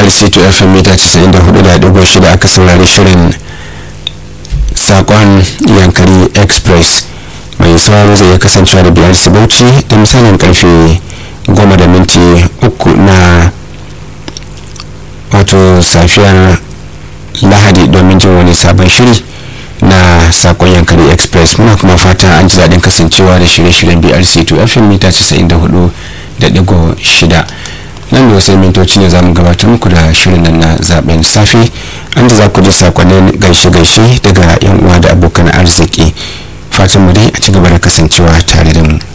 c2 fm mita 94.6 aka saurari shirin sakon yankari express mai sauraro zai kasancewa da biyar bauchi da misalin karfe goma da minti uku na wato safiyar lahadi domin jin wani sabon shiri na sakon yankari express muna kuma fata an ji daɗin kasancewa da shirye-shiryen brc2 fm mita 94.6 nan da wasu mintoci ne za mu gabatar muku da shirin nan na zaben safe an da za ku ji sakonnin gaishe-gaishe daga yan uwa da abokan arziki fatan mu dai a ci gaba da kasancewa tare da mu